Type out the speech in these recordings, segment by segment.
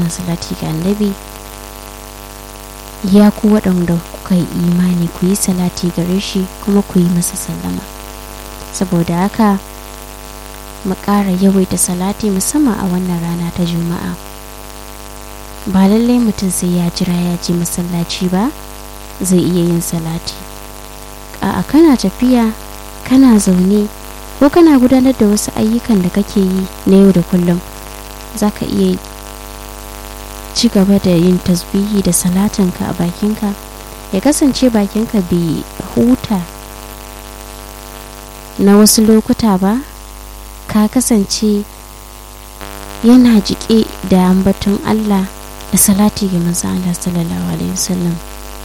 suna salati ga annabi ya ku waɗanda kuka yi imani ku yi salati gare shi kuma ku yi masa sallama saboda haka mu ƙara yawaita salati musamman a wannan rana ta juma'a ba lallai mutum sai ya jira ya je masallaci ba zai iya yin salati a kana tafiya kana zaune ko kana gudanar da wasu ayyukan da kake yi na yau da kullum za ka iya ci gaba da yin tasbihi da salatinka a bakinka ya kasance bakinka bai huta na wasu lokuta ba ka kasance yana jike da ambaton Allah da salati ga manzo Allah sallallahu alaihi wasallam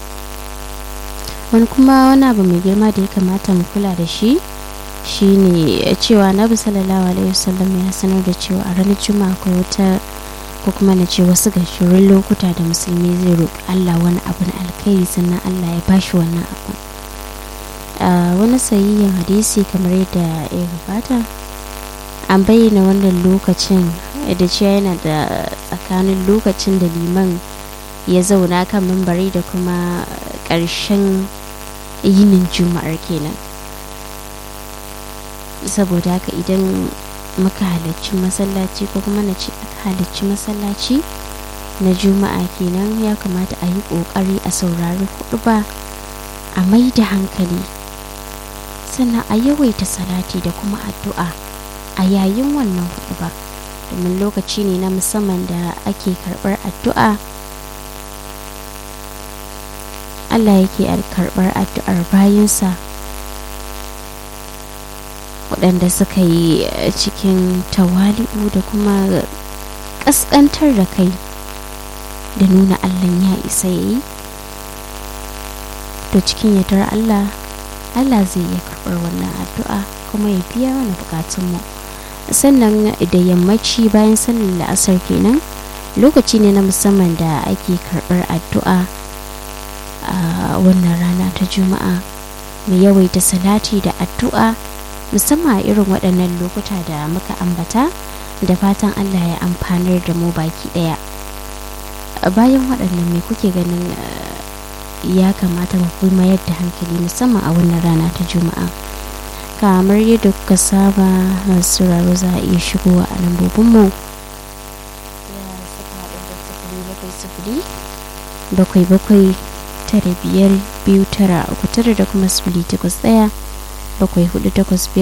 wani kuma wani abu mai girma da ya kamata mu kula da shi shine cewa nabi sallallahu alaihi wasallam ya sanar da cewa a ranar juma'a akwai wata ko kuma na ce wasu gashirin lokuta da musulmi zai roƙi Allah wani abu na alkhairi sannan Allah ya bashi wannan abu wani sayayyen hadisi kamar yadda ya gabata an bayyana wannan lokacin da cewa yana da tsakanin lokacin da liman ya zauna kan mambari da kuma ƙarshen yinin juma'ar kenan saboda haka idan muka halarci masallaci ko kuma na ce aka halarci masallaci na juma'a kenan ya kamata a yi ƙoƙari a saurari ba a mai da hankali sannan a yawaita salati da kuma addu'a a yayin wannan ba domin lokaci ne na musamman da ake karɓar addu'a Allah yake karɓar addu'ar bayansa waɗanda suka yi cikin tawali'u da kuma ƙasƙantar da kai da nuna Allah ya isa ya yi to cikin yardar Allah Allah zai iya karɓar wannan addu'a kuma ya biya mana bukatunmu sannan da yammaci bayan sallar la'asar kenan lokaci ne na musamman da ake karɓar addu'a a wannan rana ta juma'a mu yawaita salati da addu'a musamman a irin waɗannan lokuta da muka ambata da fatan allah ya amfanar da mu baki ɗaya bayan waɗannan me kuke ganin ya kamata mu mayar da hankali musamman a wannan rana ta juma'a kamar yadda kuka saba masu raro za a iya shigowa a lambobinmu bakwai bakwai tara biyar biyu tara uku tara da kuma sifili takwas ɗaya bakwai hudu takwas biyar